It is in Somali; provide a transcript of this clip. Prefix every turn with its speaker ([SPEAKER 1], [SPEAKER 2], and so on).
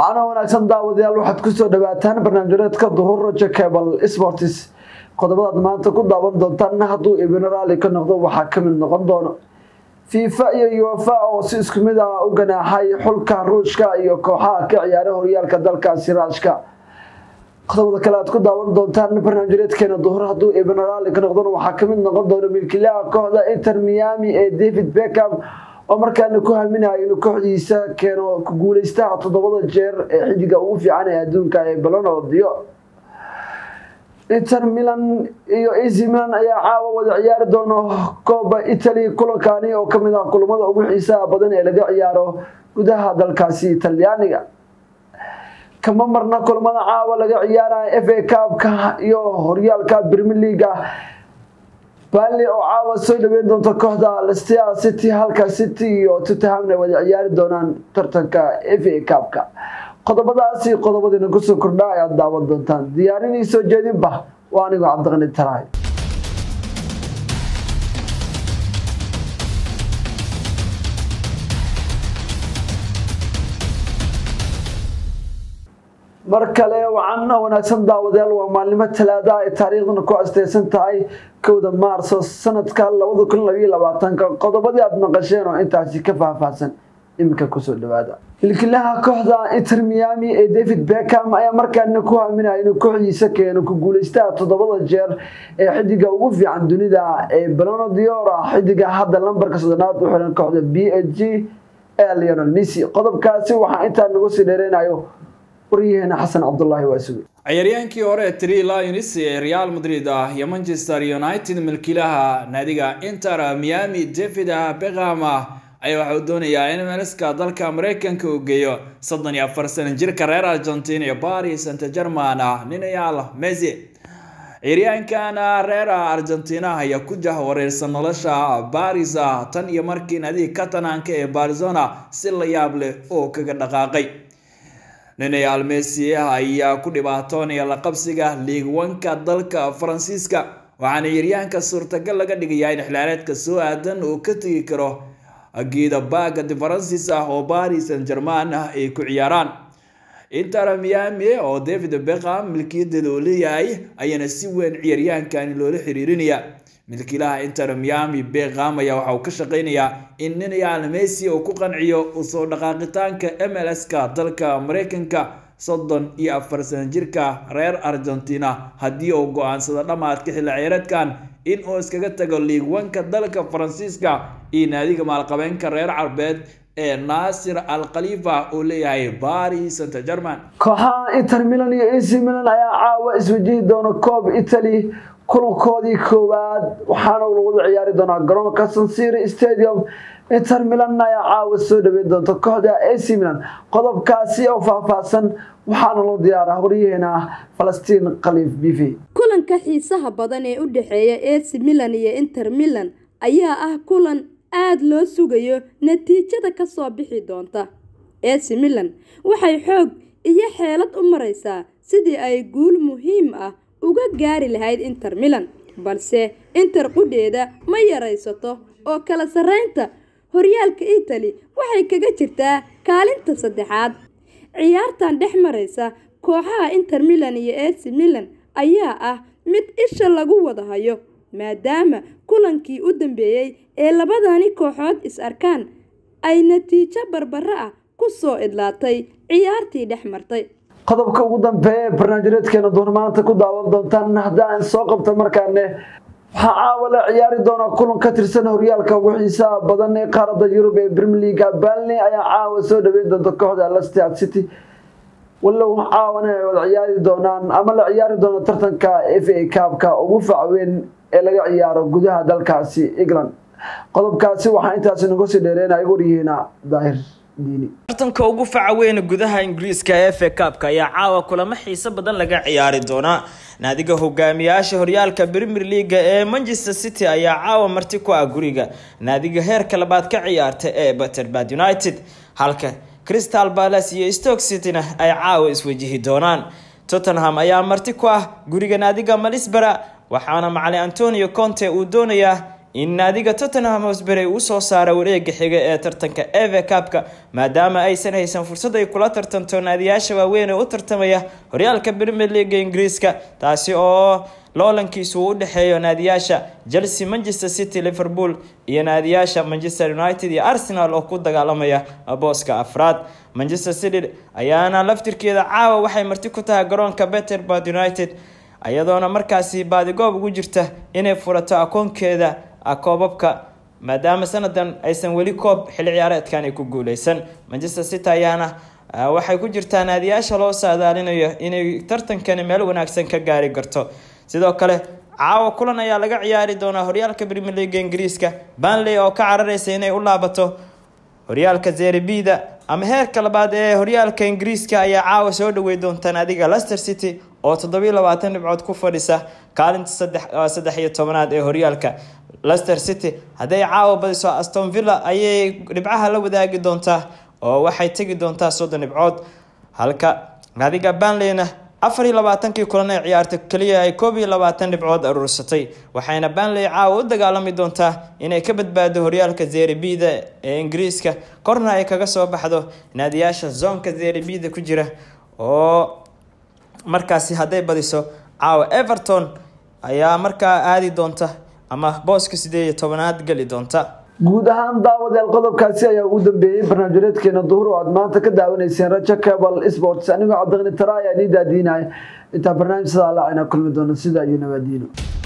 [SPEAKER 1] waxaana wanaagsan daawadayaal waxaad kusoo dhawaataan barnaamijyadeedka duhur rajo cable sports qodobadaad maanta ku daawan doontaan hadduu ibino raali ka noqdo waxaa ka mid noqon doono fifa iyo uefa oo si isku mid ah u ganaaxay xulka ruushka iyo kooxaha ka ciyaara horyaalka dalkaasi raashka qodobada kale aad ku daawan doontaan barnaamijyadeedkeena duhur hadduu ibino raali ka noqdona waxaa kamid noqon doona milkiilaha kooxda inter miami ee david beckham oo markaana ku haminayo inuu kooxdiisa keeno ku guuleystaha toddobada jeer ee xidiga ugu fiican ee adduunka ee balonodiyo inter milan iyo ac milan ayaa caawa wada ciyaari doono kooba italy kulankani oo kamid ah kulamada ugu xiisaha badan ee laga ciyaaro gudaha dalkaasi talyaaniga kama marna kulamada caawa laga ciyaaraya f a cabka iyo horyaalka brimier leaga bali oo caawa soo dhaweyn doonta kooxda lestia city halka city iyo tottenhamna wada ciyaari doonaan tartanka f a cabka qodobadaasi qodobadiina kusoo kordha ayaad daawan doontaan diyaarinii soo jeedinba waa anigoo cabdiqani taraay mar kale wacan wanaagsan daawadayaal waa maalnimo talaada ay taariikhdana ku asteysan tahay kowda maarso sanadka labada kun labayo labaatanka qodobadii aada maqasheen oo intaasi ka faahfaahsan iminka kusoo dhawaada milkiilaha kooxda inter miami ee david beckham ayaa markaana ku haminaya inuu kooxdiisa keeno ku guuleystaha toddobada jeer ee xidiga ugu fiican dunida ee balono diora xidiga hadda lambarka soddonaad u xiran kooxda b h g ee leonel messi qodobkaasi waxaa intaa nagu sii dheereynayo waryaheena xasan cabdulaahi waa suge
[SPEAKER 2] ciyaaryaankii hore tri lions ee real madrid ah iyo manchester united milkiilaha naadiga inter miami david beckham ayaa waxa uu doonayaa in meliska dalka mareykanka uu geeyo soddon iyo afar sana jirka reer argentina iyo paris saint german ah ninayaal messi ciyaaryahankan reer argentina ayaa ku jahwareersan nolosha baris tan iyo markii naadiga catalanka ee barzona si la yaab leh oo kaga dhaqaaqay ninayaal messi ayaa ku dhibaatoonaya la qabsiga liigwanka dalka faransiiska waxaana ciyaaryahanka suurtagal laga dhigayaa in xilaareedka soo aadan uu ka tegi karo geeda baaga de faransis ah oo baris san german ah ay ku ciyaaraan inter miami oo david beckham milkiyadeeda uu leeyahay ayaana si weyn ciyaaryahankani loola xiriirinaya milkiilaha inter miami beckham ayaa waxa uu ka shaqeynayaa in ninayaal messi uu ku qanciyo usoo dhaqaaqitaanka mls-ka dalka mareykanka soddon iyo afar sana jirka reer argentina haddii uu go-aansado dhammaadka xilli ciyaareedkan in uu iskaga tago liigwanka dalka faransiiska iyo naadiga maalqabeenka reer carbeed ee naasir al khalifa uu leeyahay baris saint german
[SPEAKER 1] kooxaha inter milan iyo ac milan ayaa caawa iswajihi doona coob italy kulankoodii koowaad waxaana lagula ciyaari doonaa garoonka sansiri stadium inter milan ayaa caawa soo dhaweyn doonta kooxda ac milan qodobkaasi oo faahfaahsan waxaana loo diyaaraa waryaheena falastiin khaliif b v
[SPEAKER 3] kulanka xiisaha badan ee u dhexeeya ac milan iyo inter milan ayaa ah kulan aada loo sugayo natiijada kasoo bixi doonta ac milan waxay xoog iyo xeelad u maraysaa sidii ay guul muhiim ah uga gaari lahayd inter milan balse inter qudheeda ma yaraysato oo kala sarreynta horyaalka italy waxay kaga jirtaa kaalinta saddexaad ciyaartan dhex maraysa kooxaha inter milan iyo ac milan ayaa ah mid isha lagu wada hayo maadaama kulankii u dambeeyey ee labadani kooxood is arkaan ay natiijo barbaro ah ku soo idlaatay ciyaartii dhex martay
[SPEAKER 1] qodobka ugu dambeeya ee barnaamijyadeedkeena duur maanta ku daawan doontaan haddaan soo qabta markaane waxaa caawa la ciyaari doonaa kulan ka tirsan horyaalka ugu xiisaha badan ee qaaradda yurub ee premier leaga balney ayaa caawa soo dhaweyn doonta kooxda lestad city walow caawana ay wada ciyaari doonaan ama la ciyaari doono tartanka f a cabka ugu facweyn ee laga ciyaaro gudaha dalkaasi england qodobkaasi waxaa intaasi nagu sii dheereynaya waryihiina daahir
[SPEAKER 4] tartanka ugu faca weyn gudaha ingiriiska ee f a cabka ayaa caawa kulamo xiiso badan laga ciyaari doonaa naadiga hogaamiyaasha horyaalka premier leaga ee manchester city ayaa caawa marti ku ah guriga naadiga heerka labaad ka ciyaarta ee butterbad united halka crystal palace iyo stoke cityna ay caawa iswajihi doonaan tottenham ayaa marti ku ah guriga naadiga malisbara waxaana macali antonio conte uu doonayaa in naadiga tottenham hosber ay usoo saara wareega xiga ee tartanka eve cabka maadaama aysan haysan fursad ay kula tartanto naadiyaasha waaweyn ee u tartamaya horyaalka premier leaga ingiriiska taasi oo loolankiisu uu u dhexeeyo naadiyaasha chelsea manchester city liverpool iyo naadiyaasha manchester united iyo arsenal oo ku dagaalamaya booska afraad manchester city ayaana laftirkeeda caawa waxay marti ku tahay garoonka betterbad united iyadoona markaasi baadigoob ugu jirta inay furato akoonkeeda koobabka maadaama sanadan aysan weli koob xilli ciyaareedkan ay ku guuleysan manchester city ayaana waxay ku jirtaa naadiyaasha loo saadaalinayo inay tartankani meel wanaagsan ka gaari karto sidoo kale caawa kulan ayaa laga ciyaari doonaa horyaalka premier leaga ingiriiska banley oo ka carareysa inay u laabato horyaalka zerbida ama heerka labaad ee horyaalka ingiriiska ayaa caawa soo dhawey doontaan adiga lester city oo toddobiyo labaatan dhibcood ku fadhisa kaalinta saddex iyo tobanaad ee horyaalka lester city hadday caawa badiso aston villa ayay dhibcaha la wadaagi doontaa oo waxay tegi doontaa soddon dhibcood halka adiga banleyna afar iyo labaatankii kulan ee ciyaarta keliya ay koob iyo labaatan dhibcood aruursatay waxayna banley caawa u dagaalami doontaa inay ka badbaado horyaalka zerbida ee ingiriiska korna ay kaga soo baxdo naadiyaasha zoonka zerbida ku jira oo markaasi hadday badiso caawa everton ayaa markaa aadi doonta ama booska sideed iyo tobanaad geli doonta
[SPEAKER 1] guud ahaan daawadayaal qodobkaasi ayaa ugu dambeeyey barnaamijyadeedkeena duhur oo aad maanta ka daawanayseen rajo cable sports anigoo cabdiqni tara ayaa nii daadiinaya intaa barnaamij sidaa laacina kulmi doona sida iyo nabaadiino